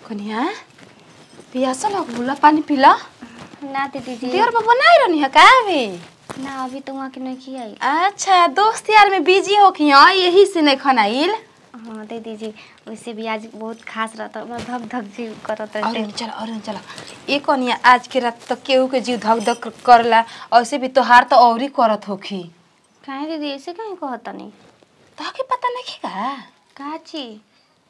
कनिया पियासा लग बुला पानी पिला ना दीदी जी देवर बाबा नहीं रहनी है का अभी ना अभी तो वहाँ के नहीं आई अच्छा दोस्त यार में बिजी हो कि हाँ यही से नहीं खनाइल हाँ दीदी जी वैसे भी आज बहुत खास रहता मैं धक धक जी करत और रहते चलो और चलो ये कनिया आज के रात तो केहू के जीव धक धक करला ऐसे भी तोहार तो और ही करत होखी काहे दीदी ऐसे काहे कहता नहीं ताके पता नहीं का का चीज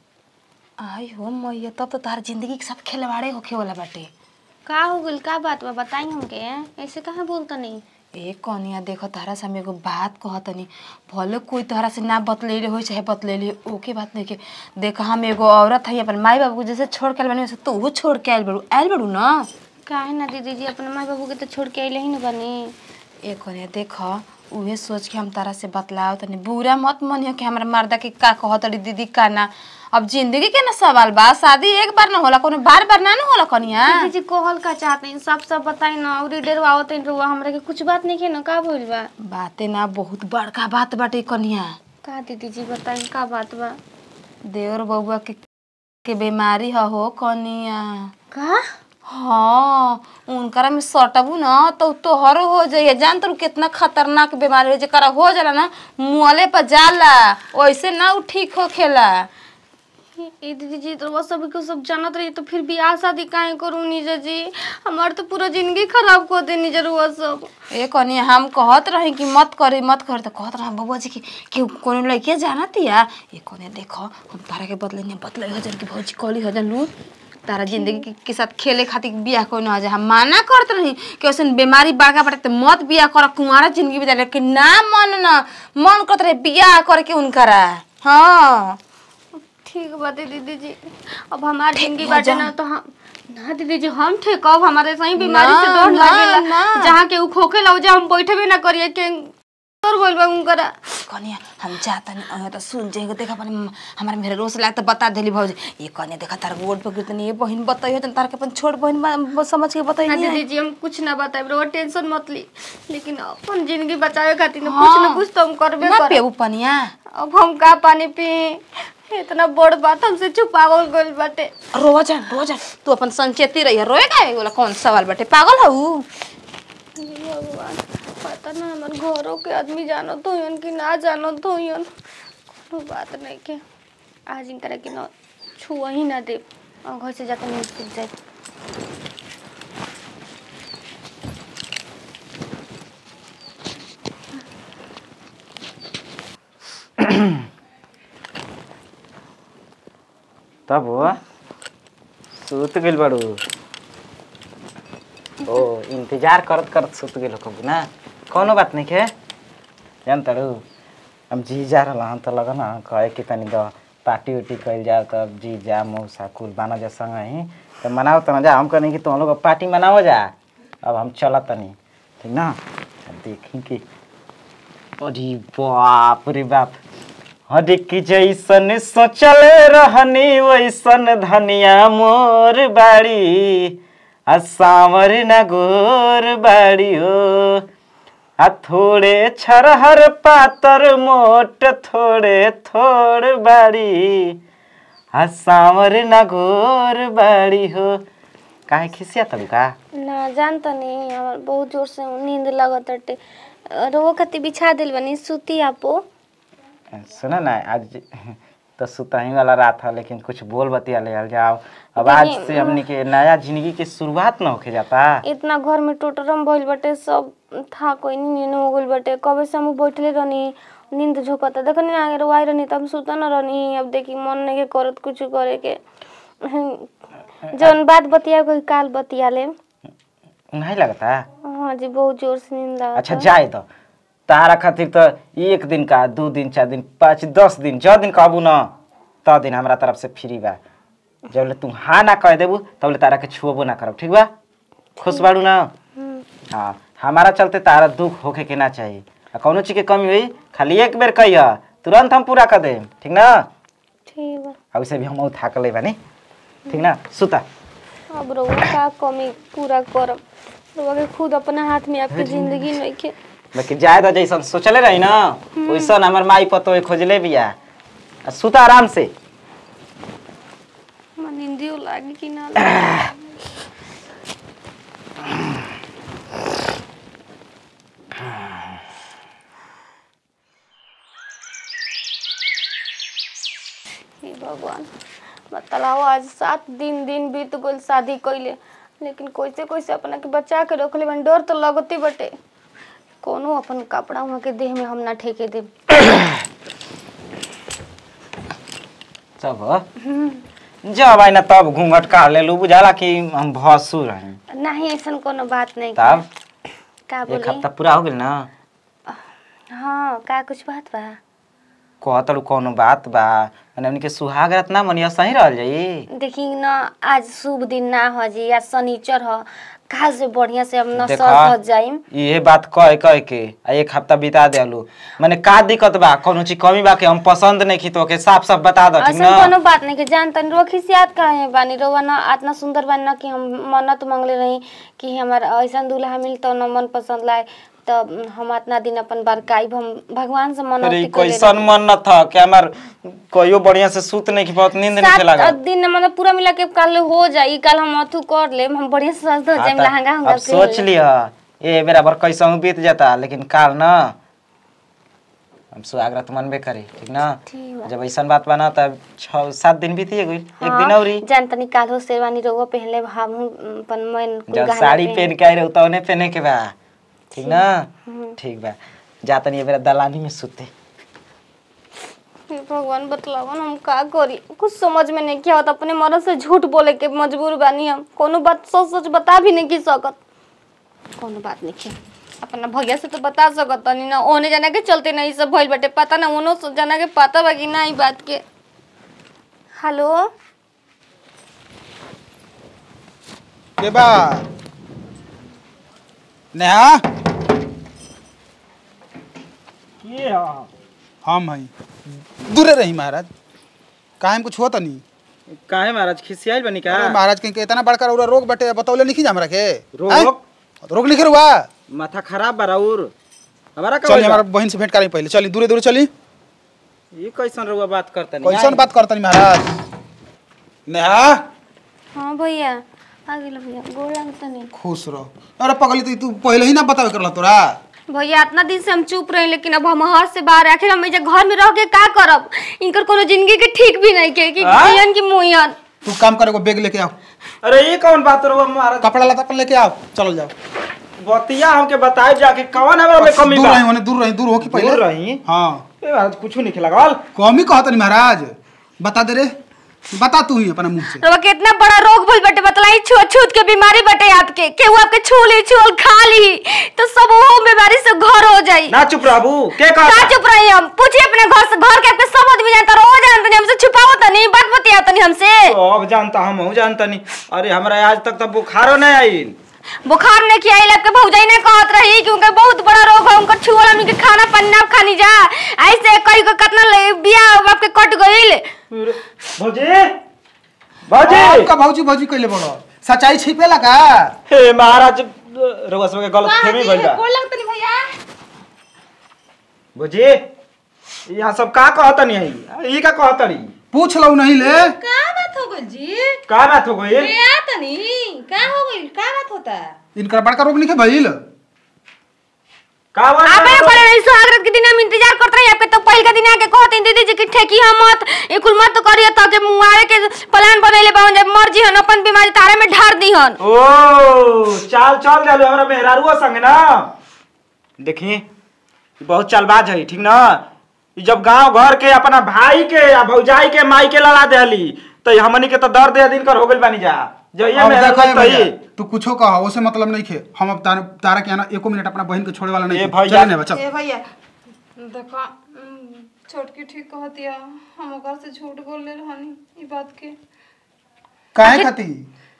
आई हो मैया तब तो तार जिंदगी के साथ खिलवाड़े होखे वाला बाटे का हो गइल का बात बा बताई हमके ऐसे काहे बोलता नहीं ए कनिया देखो तारा से हम एगो बात कहतनी भले कोई तोहरा से ना बतलेले हो चाहे बतलेले ओके बात नहीं के देख हम एगो औरत है अपन माई बाबू को जैसे छोड़ के आइल बानी वैसे तू छोड़ के आइल बड़ू आइल बड़ू ना काहे ना दीदी जी अपने माँ बाबू के तो छोड़ के अइले ही ना बनी ए कनिया देख उहे सोच के हम तारा से बतलाओ तनी बुरा मत मनियो कि हमरा मर्दा के का कहतड़ी दीदी का ना अब जिंदगी के ना सवाल बा शादी एक बार ना होला कोनो बार बार ना ना होला कनिया दीदी जी कहल का चाहते हैं सब सब बताई ना और डेर आवत हैं रुआ हमरा के कुछ बात नहीं के ना का भइल बा बाते ना बहुत बड़का बात बाटे कनिया का दीदी जी बताई का बात बा देवर बउआ के के बीमारी ह हो कनिया का हाँ उनकरा में सटबू ना तो तोहरो हो जाइए जान तू कितना खतरनाक बीमारी है जेकरा हो जाला ना मुहले पर जाला वैसे ना उ ठीक होखेला ए दीदी जी तो वो सभी को सब जानत रही तो फिर बियाह शादी काहे करूं नीजा जी हमार तो पूरा जिंदगी खराब कर दे नीजा रुआ सब ए कनिया हम कहत रही कि मत करी मत कर तो कहत रहा बबुआ जी कि केहू कोनो लड़के जानतिया ये कनिया देखो हम तारा के बदले नहीं बदले हजन की भौजी कली हजन लू तारा जिंदगी के, के साथ खेले खातिर बियाह कोई ना हम माना करत रही कि वैसे बीमारी बागा पड़े तो मत बियाह कर कुंवारा जिंदगी बिता लेकिन ना मन ना मन करत रहे बियाह करके उनकरा हाँ ठीक बात है दीदी जी अब हमार जिंदगी हो बाटे जा। ना तो हम ना दीदी जी हम ठेकब हमारे सही बीमारी से ना, डर ना, लागेला ना। जहाँ के उ खोखे लाओ जा हम बैठे भी ना करिए के तोर बोल बा उनकरा कनिया हम जाता नहीं अहे तो सुन जाएगा देखा अपन हमारे मेरे रोज लाग तो बता देली भौजी ये कनिया देखा तार गोड पर गिरतनी ये बहन बताइयो तन तार के अपन छोट बहन बा- समझ के ना बताइए दीदी जी हम कुछ ना बताए रोवा टेंशन मत ली लेकिन अपन जिंदगी बचावे खातिर ना हाँ। कुछ ना कुछ तो हम करबे ना कर पेऊ पनिया अब हम का पानी पी इतना बड़ बात हमसे छुपावल गइल बाटे रोवा जा रोवा जा तू अपन संचेती रही रोए का बोला कौन सवाल बाटे पागल हऊ हे भगवान पता ना हमार घरों के आदमी जानत होयन कि ना जानत होयन कोनो बात नहीं के आज इन तरह की ना छुआ ही ना दे और घर से जाकर नहीं सीख जाए तब हो सुत गइल बाड़ू ओ इंतजार करत करत सुत गइल कबू ना कौनो बात नहीं के जान ताड़ू हम जी जा रहा हम तो लगा ना कहे कि तनी द पार्टी उटी कइल जाओ तब जी जा मौसा कुल बाना जा संग ही तो मनाओ तना जा हम कहनी कि तुम लोग पार्टी मनाओ जा अब हम चला तनी ठीक ना अब देखी कि अरे बाप रे बाप हरे की जैसन सोचल रहनी वैसन धनिया मोर बाड़ी आ सांवर न गोर बाड़ी हो आ थोड़े छरहर पातर मोट थोड़े थोड़ बाड़ी आ सांवर न गोर बाड़ी हो काहे खिसिया तब का ना जानता नहीं हमार बहुत जोर से नींद लगत हटे रोवा खातिर बिछा दिल बनी सूती आपो सुना ना आज तो सुतही वाला रात है लेकिन कुछ बोल बतिया ले जाओ अब आज से हमनी के नया जिंदगी के शुरुआत न होके जाता इतना घर में टोटरम भइल बाटे सब था कोई नींद हो गइल बाटे कबे से हम बैठले रहनी नींद झोंकता देखनी ना अगर वाई रहनी तब सुता न रहनी अब देखी मन नहीं के करत कुछ करे के जौन बात बतिया कोई काल बतिया ले नहीं लगता हाँ जी बहुत जोर से नींद आवता अच्छा जाए तो तारा खातिर तो एक दिन का दू दिन चार दिन पाँच दस दिन जौ दिन कहबू न त दिन हमरा तरफ से फ्री बा जब तू हाँ ना कह देबू तब तारा के छुअबो ना करब ठीक बा खुश बाड़ू ना हम्म, हाँ हमारा चलते तारा दुख होके के ना चाहिए आ कौनो चीज के कमी हुई खाली एक बेर कहिया तुरंत हम पूरा कर देम ठीक ना ठीक बा अब से भी हम थाकले बानी ठीक ना सुता अब रउआ का कमी पूरा करब रउआ के खुद अपना हाथ में आपकी जिंदगी नहीं के लेकिन जाए तो जैसन सोचले रही ना वैसन हमार माई पतो खोजले बिया आ सुता आराम से मन नींदियो लागी कि ना लागी हे भगवान बताओ आज सात दिन दिन बीत गइल शादी कइले लेकिन कैसे कैसे अपना के बचा के रखले बन डर तो लगते बटे कोनो अपन कपड़ा वहाँ के देह में हम ना ठेके दे सब जब आई ना तब घूंघट काट लेलू बुझाला कि हम भसुर हैं नहीं ऐसा कोनो बात नहीं तब का एक बोली हफ्ता पूरा हो गेल ना हाँ का कुछ बात बा कहतलू कौनो बात बा माने उनके सुहाग रात ना मनिया सही रहल जाई देखी न आज शुभ दिन ना हो जी आज शनिचर हो काल से बढ़िया से हम न देखा। सज धज जाइम ये बात कह कह के आ एक हफ्ता बिता देलू माने का दिक्कत बा कौनो चीज कमी बा के हम पसंद नहीं की तो के साफ साफ बता दो ठीक ऐसा ना कोनो बात नहीं के जान तनी रो खिसियात काहे बानी रोवा न इतना सुंदर बानी न कि हम मन्नत मांगले रही कि हमार ऐसा दूल्हा मिल तो न मन पसंद लाए तो हम इतना दिन अपन बरकाइब हम भगवान से अरे मन्नत ई कइले कैसन मन न था कि हमार कहियो बढ़िया से सूत नहीं की बहुत नींद नहीं सात लगा दिन मतलब पूरा मिला के कल हो जाई कल हम अथु कर ले हम बढ़िया से सज धज हाँ, जाइम त लहंगा अब हम सोच लिया ए बराबर कैसा बीत जाता लेकिन काल ना हम सुहागरात मनबे करी ठीक ना ठीक बा। जब ऐसा बात बना तब छः सात दिन बीतिए गई एक दिन औरी जान तनी काल हो शेरवानी रोगो पहनले हम अपन मन कुल जब गहना साड़ी पहन- पहन के आई रहो तो पहने के बा ठीक ना ठीक बा जा तनी ये बेरा दलानी में सुते हे भगवान बतलावन हम का करी कुछ समझ में नहीं किया होता अपने मर्द से झूठ बोले के मजबूर बानी हम कोनो बात सोच सोच बता भी नहीं की सकत कोनो बात नहीं किया अपना भैया से तो बता सकत तनी ना ओने जाना के चलते नहीं सब भइल बाटे पता ना ओनो से जाना के पता बा कि ना ई बात के हेलो के बा नेहा हम हई दूरे रही महाराज काहे में कुछ होता नहीं काहे महाराज खिसियाइल बनी का अरे महाराज कहीं के इतना बड़का रउरा रोग बटे बतौले नहीं हमरा के रोग? आँय? रोग नहीं हुआ माथा खराब बा राउर हमारा का चलिए होइल बा? हमारा बहन से भेंट करें पहले चलिए दूरे दूरे चली ये कैसन रउआ बात करतनी कैसन बात करता नहीं महाराज नेहा हाँ भैया आ गेल भैया गोड़ लागत नहीं खुश रहो अरे पगली तो तू पहले ही ना बतावे करला तोरा भैया इतना दिन से हम चुप रहे लेकिन अब हम हर से बाहर आखिर हम एजे घर में रह के का करब इनकर कोनो जिंदगी के ठीक भी नहीं के कि हाँ? जियन की मुयन तू काम करे को बैग लेके आओ अरे ये कौन बात रउआ महाराज कपड़ा लता अपन लेके आओ चलो जाओ बतिया हमके बताए जाके कौन हमारा में कमी दूर बा रही होने दूर रही दूर हो कि पहले दूर रही हाँ ए महाराज कुछ नहीं लगल कमी कहता नहीं महाराज बता दे रे बता तू ही अपना मुंह से रवा के इतना बड़ा रोग भइल बटे बतलाई छूत छूत के बीमारी बटे आपके केहू आपके छू ली छुअल खा ली तो सब वो बीमारी से घर हो जाई ना चुप रहबू के का कहा चुप रही हम पूछिए अपने घर से घर के आपके सब आदमी जानता रोज जानते नहीं हमसे छुपाओ तनी बात बतिया तनी हमसे अब जानता हम हूँ जानता नहीं अरे हमरा आज तक तो बुखारो नहीं आइल बुखार ने किया इलाज के भौजाई ने कहत रही कि उनका बहुत बड़ा रोग है उनका छुअल हमनी के खाना पानी ना खानी जा ऐसे कई को कितना ले- बियाह आपके कट गइल भौजी भौजी आपका भौजी भौजी कहले बड़ो सच्चाई छिपेला का हे महाराज रउआ सब के गलत फहमी भइल बा भैया भौजी यहाँ सब का कहतनी है ई का कहतनी पूछ लो नहीं ले का बात हो गई जी का बात हो गई ए आ तनी का हो गई का बात होता इनका बड़का रोग नहीं भइल का बात आबे करे रही सुहागरात के दिन हम इंतजार करत रही आपके तो पहिल के दिन आके कहते दीदी जी कि ठेकी हम मत ए कुल मत करिए त के मुआरे के प्लान बनैले बावन जब मर्जी हन अपन बीमारी तारे में ढार दीहन ओ चाल चल जालू हमरा मेहरारुआ संग ना देखी ई बहुत चालबाज है ठीक ना ई जब गांव घर के अपना भाई के या भौजाई के माई के लड़ा देली तो हमनी के तो दर्द दे दिन कर हो गइल बानी जा जइए अब मेहरारू देखो ये भैया, तही तू कुछो कह उसे मतलब नहीं खे हम अब तारा तारा के आना एको मिनट अपना बहन के छोड़े वाला नहीं ए खे। भैया। चले ने बच्चा ए भैया देखो उम, छोटकी ठीक कहतिया हम ओकर से झूठ बोल ले रहनी ई बात के काहे खाती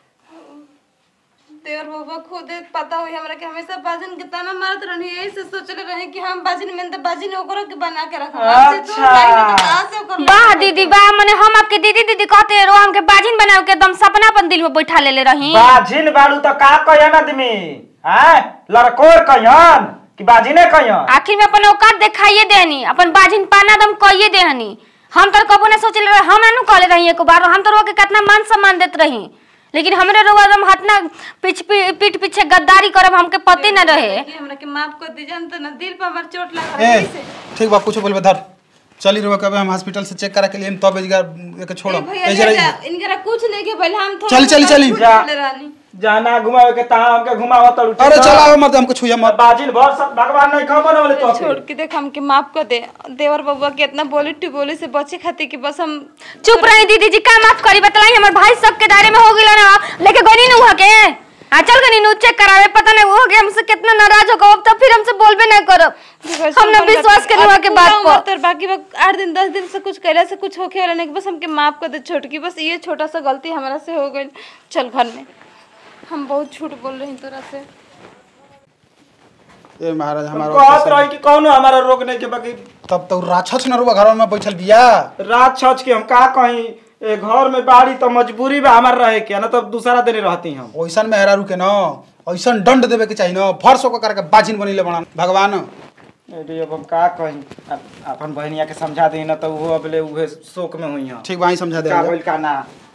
देवर बाबा खुद पता हुई हमरा के हमेशा बाजिन के ताना मारत रहनी यही से सोचले रहे कि हम बाजिन में तो बाजिन ओकरो के बना के रखब अच्छा। से ओकर वाह दीदी वाह मने हम आपके दीदी दीदी कहते रो हमके बाजिन बनाव के एकदम सपना अपन दिल में बैठा लेले रही बाजिन बालू तो का कहन आदमी हैं लड़कोर कहन कि बाजिने कहन आखिर में अपन औकात दिखाइए देहनी अपन बाजिन पाना दम कहिए देहनी हम तो कबो ना सोचले रहे हम ना कहले रही एक बार हम तो के कितना मान सम्मान देत रही लेकिन हमरे रोग एकदम हाथ ना पीछ पीठ पीछे गद्दारी करब हमके पते ना रहे हमरा के माफ कर दी जानत ना दिल पर हमर चोट लगा ए ठीक बा कुछ बोलबे धर चली रुआ कबे हम हॉस्पिटल से चेक करा के लिए तब एजगा के छोड़ो भैया एजरा ले जा, इनकरा कुछ नहीं के पहले हम थोड़ा चल, चल, चल। झूठ जा। बोले रहनी जाना घुमावे के तहां हमके घुमावा तड़ू अरे चला मत हमको छुइया मत बाजिल भर सब भगवान नहीं खबर वाले तो छोड़ के देख हमके माफ कर दे देवर बबुआ के इतना बोली टू बोली से बचे खातिर कि बस हम चुप रही दीदी जी का माफ करी बतलाई हमर भाई सब के दायरे में हो गेला ना लेके गनी न हुआ के आ चल गनी नु चेक करावे पता नहीं वो के हमसे कितना नाराज हो गए अब तो फिर हमसे बोलबे ना करब हमने विश्वास के हुआ के बात पर तर बाकी वक्त आठ दिन दस दिन से कुछ कैला से कुछ होके वाला नहीं कि बस हमके माफ कर दे छोटकी बस ये छोटा सा गलती हमारा से हो गई चल घर में हम बहुत झूठ बोल रही तोरा से ए महाराज हमारा कहत रही कि कौनो हमारा रोग नहीं के बाकी तब तो राक्षस न रुआ घर में बैठल बिया रात छच के हम का कहीं ए घर में बाड़ी तो मजबूरी बा हमार रहे के ना तो दूसरा दिन रहती हम ओइसन में हेरा रुके न ओइसन दंड देवे के चाहिए न फर्श होकर करके बाजिन बनिले बना भगवान अरे अब हम का कहीं अ- अपन बहनिया के समझा दी ना तो वो अबले उहे शोक में हुई हैं ठीक बा ही समझा दे का बोल का ना